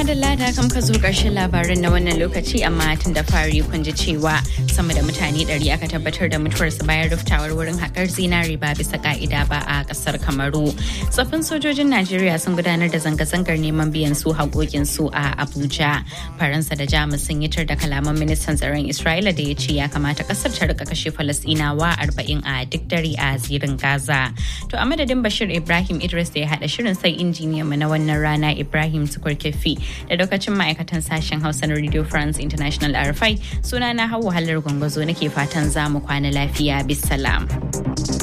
madalla da kam ka zo ƙarshen labarin na wannan lokaci amma tun da fari kun ji cewa sama da mutane ɗari aka tabbatar da mutuwarsu bayan ruftawar wurin haƙar zinari ba bisa ka'ida ba a ƙasar Kamaru. Tsoffin sojojin Najeriya sun gudanar da zanga-zangar neman biyan su haƙoƙin su a Abuja. Faransa da Jamus sun yi tar da kalaman ministan tsaron Isra'ila da ya ce ya kamata ƙasar ta rika kashe Falasɗinawa arba'in a duk dare a zirin Gaza. To a madadin Bashir Ibrahim Idris da ya haɗa shirin sai injiniyan mu na wannan rana Ibrahim Tukur Kefi da lokacin ma'aikatan sashen Hausa na Radio France International RFI suna na Hauwa Hallar Gwangwazo nake fatan za mu kwana lafiya bisalam.